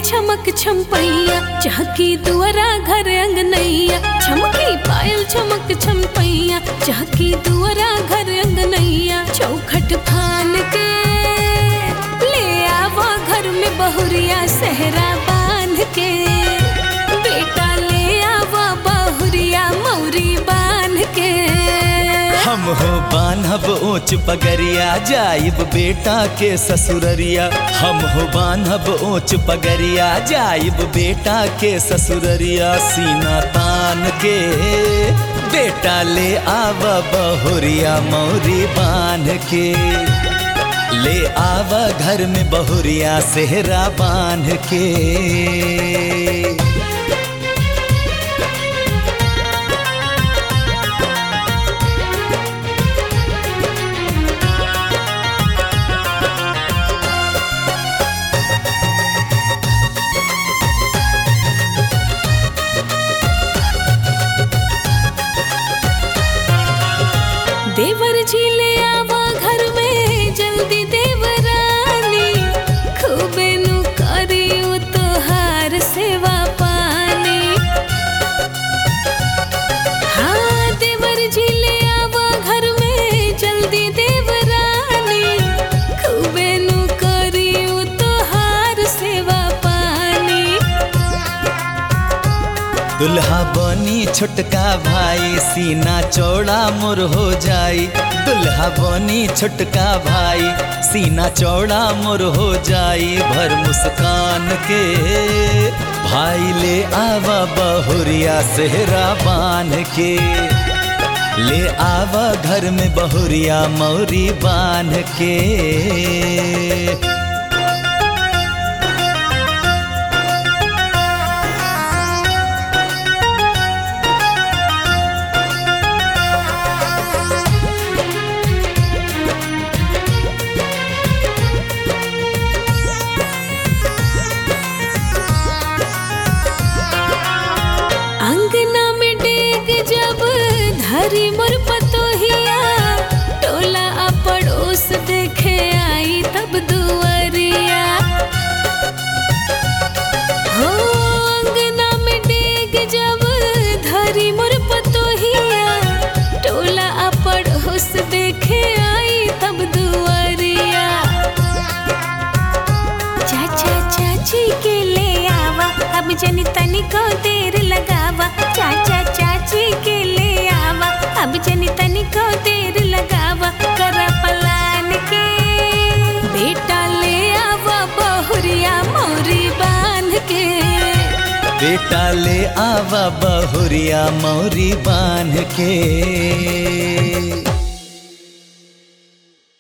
छमक छमपैया चहकी दुआरा घर अंगनैया छमकी पायल चमक छमपैया चहकी दुआरा घर अंगनैया चौखट फान के ले आवा घर में बहुरिया सहरा बांध के बेटा ले आवा बहुरिया मौरी बांध के हम हो बान्हब ऊंच पगरिया जाइब बेटा के ससुररिया हम हो बान्हब ऊंच पगरिया जाइब बेटा के ससुररिया सीना तान के बेटा ले आव बहुरिया मौरी बांध के ले आव घर में बहुरिया सेहरा बांध के देवर जी ले आवा घर में जल्दी देवरानी खूबे नु करी उ तोहार सेवा पानी हाँ देवर जी ले आवा घर में जल्दी देवरानी खूबे नु करी उ तोहार सेवा पानी दुल्हा बनी छोटका भाई सीना चौड़ा मोर हो जाई दुल्हा बनी छोटका भाई सीना चौड़ा मोर हो जाई भर मुस्कान के भाई ले आवा बहुरिया सेहरा बांध के ले आवा घर में बहुरिया मौरी बांध के अंगना में डेग जब धरी मोर पतोहिया टोला आ पड़ोस देखे आई तब दुआरिया हो अंगना में डेग जब धरी मोर पतोहिया टोला आ पड़ोस देखे आई तब दुआरिया चाचा चाची के ले आवा अब जनी तनिको देर लगावा चाचा चाची के ले आवा अब जनी तनिको देर लगावा कर पलान के बेटा ले आवा बहुरिया मौरी बांध के बेटा ले आवा बहुरिया मौरी बांध के